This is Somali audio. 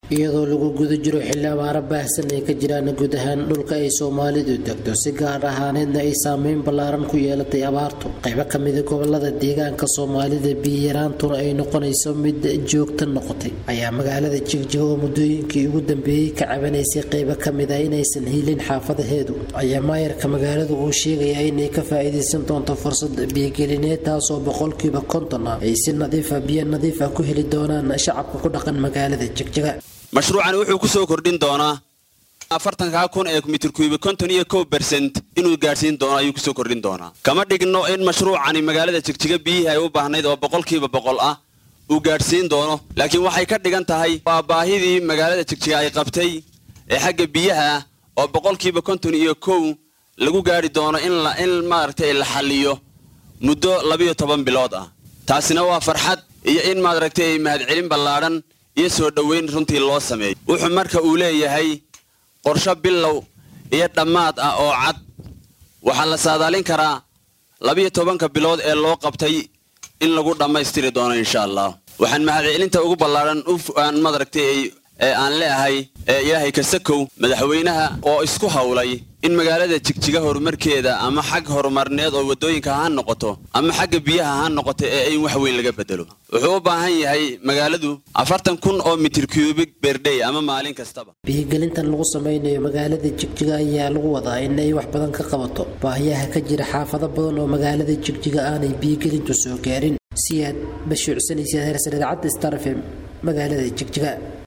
iyadoo lagu guda jiro xilli abaaro baahsan ay ka jiraan guud ahaan dhulka ay soomaalidu degto si gaar ahaaneedna ay saameyn ballaaran ku yeelatay abaartu qaybo kamida gobolada deegaanka soomaalida biyaraantuna ay noqonayso mid joogta noqotay ayaa magaalada jigjiga oo muddooyinkii ugu dambeeyey ka cabanaysay qaybo kamida inaysan hiilin xaafadaheedu ayaa maayarka magaaladu uu sheegayaa inay ka faa-iideysan doonto fursad biyogelineed taasoo boqolkiiba konton ah ay si nadiifa biyo nadiifa ku heli doonaan shacabka ku dhaqan magaalada jigjiga mashruucani wuxuu ku soo kordhin doonaa afartankaa kun ee mitirkuiba konton iyo kow bersent inuu gaadhsiin doono ayuu kusoo kordhin doonaa kama dhigno in mashruucani magaalada jigjiga biyihii ay u baahnayd oo boqolkiiba boqol ah uu gaadhsiin doono laakiin waxay ka dhigan tahay waa baahidii magaalada jigjiga ay qabtay ee xagga biyaha oo boqolkiiba konton iyo kow lagu gaadhi doono in maaragtay la xalliyo muddo labiyo toban bilood ah taasina waa farxad iyo in maaragtay mahadcelin ballaadhan iyo soo dhoweyn runtii loo sameeyo wuxuu marka uu leeyahay qorsho bilow iyo dhammaad ah oo cad waxaa la saadaalin karaa labiyo tobanka bilood ee loo qabtay in lagu dhammaystiri doono insha allah waxaan mahadcelinta ugu ballaadhan aan madaragtay ee aan leeahay ee ilaahay kasakow madaxweynaha oo isku howlay in magaalada jigjiga horumarkeeda ama xag horumarneed oo waddooyinka ha noqoto ama xagga biyaha ha noqoto ee in wax weyn laga bedelo wuxuu u baahan yahay magaaladu afartan kun oo mitir cubik berdhey ama maalin kastaba biyogelintan lagu sameynayo magaalada jigjiga ayaa lagu wadaa in ay wax badan ka qabato baahiyaha ka jira xaafado badan oo magaalada jigjiga aanay biyogelintu soo gaarin siyaad bashuucsanaysa heersan idaacadda starfem magaalada jigjiga